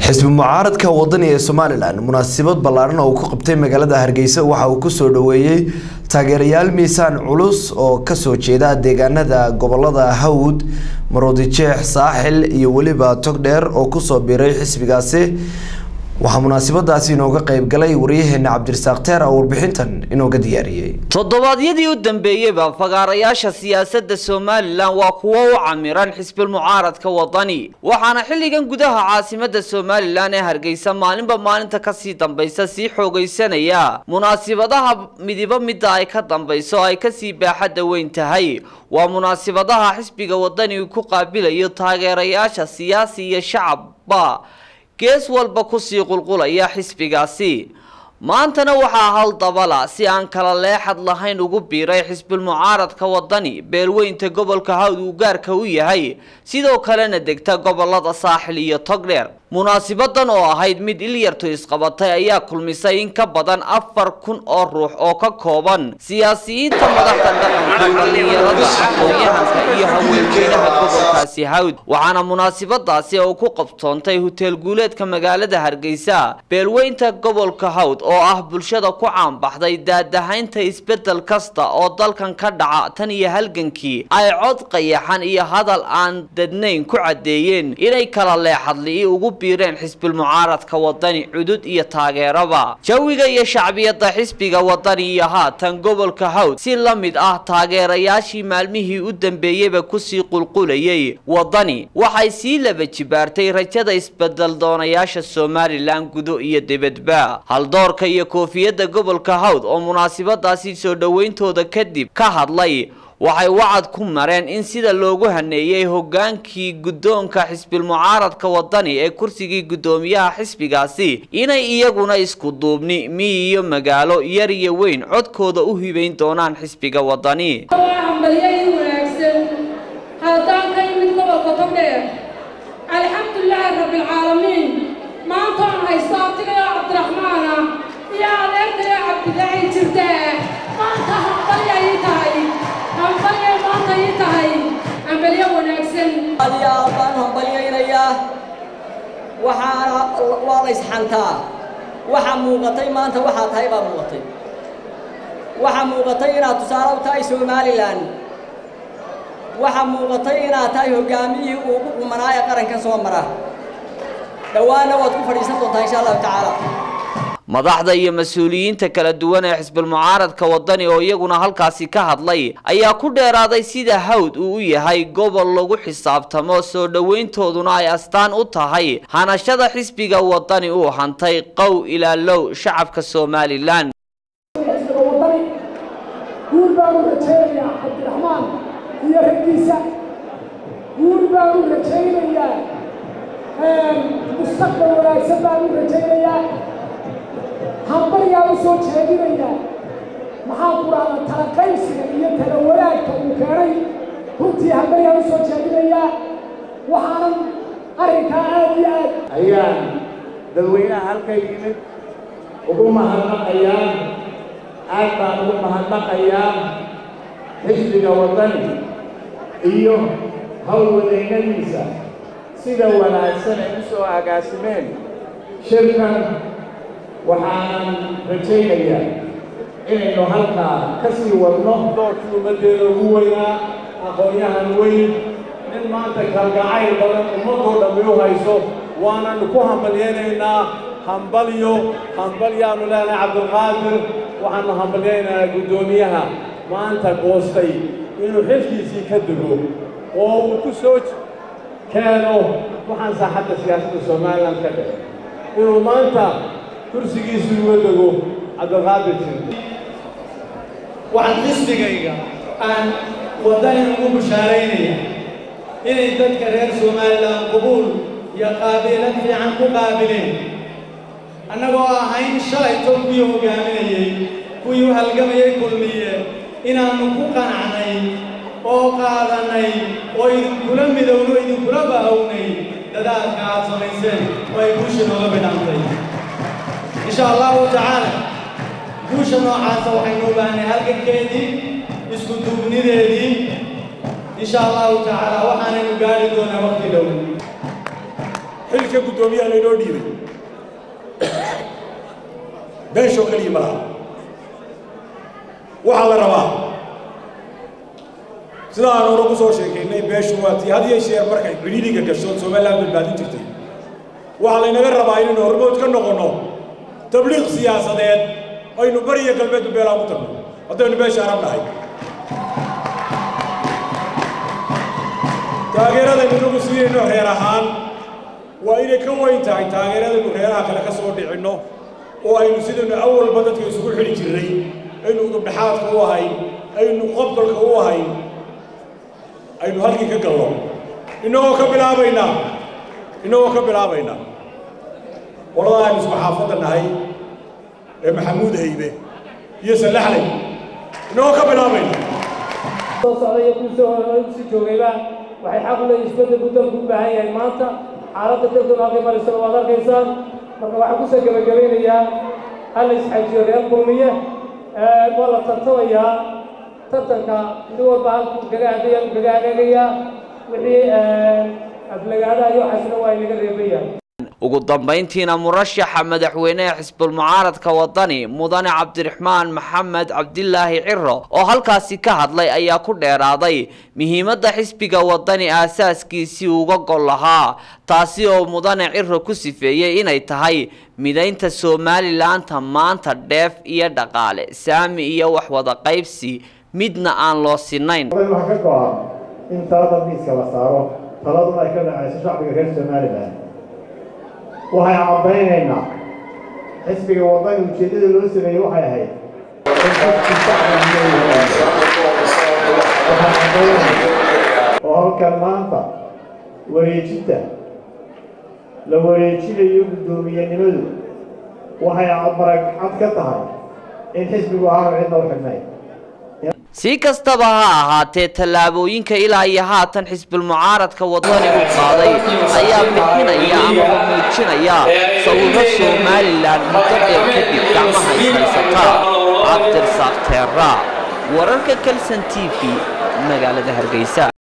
xisbi mucaaradka wadani ee somalilan munaasabad ballaaran oo uu ku qabtay magaalada hargeysa waxa uu kusoo dhaweeyey taageerayaal miisaan culus oo kasoo jeeda deegaanada gobolada hawd maroodijeex saaxil iyo weliba togdheer oo kusoo biiray xisbigaasi waxaa munaasabadaasi inooga qeyb galay waryaheena cabdirasaaq teer oo warbixintan inooga diyaariyey toddobaadyadii u dambeeyeyba fagaarayaasha siyaasadda somalilan waa kuwo u camiran xisbil mucaaradka wadani waxaana xilligan gudaha caasimadda somalilan ee hargeysa maalinba maalinta kasii dambaysa sii xoogaysanaya munaasibadaha midiba midda ay ka dambayso ay kasii baaxadda weyn tahay waa munaasibadaha xisbiga wadani ku qaabilayo taageerayaasha siyaasi iyo shacabba gees walba kusii qulqulaya xisbigaasi maantana waxaa hal dabala si aan kala leexad lahayn ugu biiray xisbil mucaaradka wadani beelweynta gobolka hawd uu gaarka u yahay sidoo kalena degta gobolada saaxil iyo togdheer munaasibadan oo ahayd mid ilyartu isqabatay ayaa kulmisay in ka badan afar kun oo ruux oo ka kooban siyaasiyiinta madaxda dhaqanka dhalinyarada aqoon-yahanka iyo haweenweynaha gobolkaasi hawd waxaana munaasibadaasi uu ku qabtoontay huteel guuleedka magaalada hargeysa beelweynta gobolka hawd oo ah bulshada ku caanbaxday daadahaynta isbedel kasta oo dalkan ka dhaca tan iyo halgankii ay cod qayaxan iyo hadal aan dadnayn ku caddeeyeen inay kala leexadli ugu biireen xisbil mucaaradka wadani cudud iyo taageeraba jawiga iyo shacbiyadda xisbiga wadani iyo haatan gobolka hawd si la mid ah taageerayaashii maalmihii u dambeeyeyba kusii qulqulayay wadani waxay sii laba jibaartay rajada isbedel doonayaasha somalilan gudo iyo dibadba haldoorka iyo koofiyadda gobolka hawd oo munaasibadaasi soo dhoweyntooda kadib ka hadlay waxay wacad ku mareen in sida loogu haneeyey hogaankii guddoonka xisbil mucaaradka wadani ee kursigii guddoomiyaha xisbigaasi inay iyaguna isku duubni miyi iyo magaalo yar iyo weyn codkooda u hibayn doonaan xisbiga wadani hambalyayn wanaagsan haddaan ka yimid gobolka togdheer alxamdulilaahi rabbilcaalamiin maanta aan haysto abtigayo cabdiraxmaana iyo adeertayo cabdilaahi jirtaa maanta hambalyay tahay hambalyay maanta ii tahay hambalyo wanaagsan adiyaa baan hambalyaynayaa waxaana waa la isxantaa waxa muuqatay maanta waxaa tahay baa muuqatay waxaa muuqatay inaad tusaale u tahay somalilan waxaa muuqatay inaad tahay hoggaamiyihii ugu qumanaa ee qarankan soo mara dhowaana waad ku fadhiisan doontaa insha allahu tacaala madaxda iyo mas-uuliyiinta kala duwan ee xisbil mucaaradka wadani oo iyaguna halkaasi ka hadlay ayaa ku dheeraaday sida hawd uu u yahay gobol lagu xisaabtamo soo dhoweyntooduna ay astaan u tahay hanashada xisbiga wadani uu hantay qow ilaa low shacabka somalilan guul baanu rajaynayaa cabdiraxmaan iyo raggiisa guul baanu rajaynayaa mustaqbal wanaagsan baanu rajaynayaa hambaryaan u soo jeedinayaa maxaan ku dhahdaa talaqaybsiga iyo tala wanaagka uu keenay runtii hambaryaan u soo jeedinayaa waxaanan arrinkaa aad iyo aad ayaan dadweynaha halka yimid ugu mahadnaqayaa aad baan ugu mahadnaqayaa xisbiga wadani iyo howlwadeennadiisa sida wanaagsan ay u soo agaasimeen shirkan waxaanan rajaynayaa inaynu halkaa ka sii wadno doorkii ummaddeeda ugu weynaa aqoon-yahan weyn nin maanta kalgacayl badan ummadoo dhammi u hayso waananu ku hambalyaynaynaa hambalyo hambalyaanu leenahay cabdulqaadir waxaanu hambalyaynaynaa guddoomiyaha maanta goostay inuu xilkiisii ka dego oo uu ku soo keeno waxaan saaxadda siyaasadda somalilan ka dhex inuu maanta kursigiisii uga dego cabdulqaadir jirta waxaan xisbigayga aan wadani ugu bushaaraynaya inay dadka reer somalilan qubuul iyo qaabiilad fiican ku qaabileen annagoo ahayn shalay tol kuwii hoggaaminayey kuwii u halgamayay kulmiye inaannu ku qanacnay oo qaadannay oo idinkula midowno idinkula baahownay dadaalka aad samayseen oo ay guusha nooga bidhantay insha allahu tacaala guusha noocaasa waxaynu u baahnay halgankeedii isku duubnideedii insha allahu tacaala waxaanaynu gaari doonaa waqti dhow xilka guddoomiyaha laynoo dhiibay beeshoo keliya ma laha waxaa la rabaa sida aan hore ku soo sheekaynay beeshu waa tii had iyo sheer markay cidhiidhiga gasho somaliland badbaadin jirtay waxaa laynaga rabaa inaynu hormood ka noqonno tabliiq siyaasadeed aynu bariya galbeedba beelaan ku tagno haddaynu beesha arab nahay taageeradaynu inagu siinayno reer ahaan waa inay ka weyn tahay taageeradaynu reeraha kale ka soo dhicinno oo aynu sidaynu awalba dadka isugu xidhi jirnay aynu udubdhexaadka u ahayn aynu qobdolka u ahayn aynu halkii ka galno innagoo ka bilaabaynaa innagoo ka bilaabaynaa qolada aynu isku xaafadda nahay ee maxamuud haybe iyo sallaxley innagoo ka bilaabaynaa soo socda iyo kuu soo si joogayba waxay xaq u leeyihin isbeddelku dalku u baahan yahay maanta xaaladda dalkuna halkay marisana waad arkaysaan marka waxaan kusoo gebagabaynayaa hal isxajiyo reer kulmiye waa la tartamayaa tartanka nin walba halkuu kaga hadaya kaga hagaagayaa wixii aflagaadaha iyo waxaasna waa inaga reebayaan ugu dambayntiina murashaxa madaxweyneha xisbulmucaaradka wadani mudane cabdiraxmaan maxamed cabdilaahi ciro oo halkaasi ka hadlay ayaa ku dheeraaday muhiimadda xisbiga wadani aasaaskiisii uga gol lahaa taasi oo mudane ciro ku sifeeyey inay tahay midaynta somalilaanta maanta dheef iyo dhaqaale saami iyo wax wada qaybsi midna aan loo sinayn waxaa ka go-an in talada miiska la saaro taladuna ay ka dhacayso shacbiga reer somalilan waxay caddaynaynaa xisbiga wadani ujeeddada loo sameeyey waxay ahayd in xisbi shacbiga waxay caddaynaysa oo halkan maanta wareejinta la wareejinayo guddoomiyenimadu waxay marag cad ka tahay in xisbigu aanu cidna u xidhnayn si kastaba ha ahaatee tallaabooyinka ilaa iyo haatan xisbulmucaaradka wadanigu qaaday ayaa bixinaya amaba muujinaya sawirro somalilan muddo dheer kadib gacmaha ishaysata cabdirsaaq teera wararka kalson t v magaalada hargeysa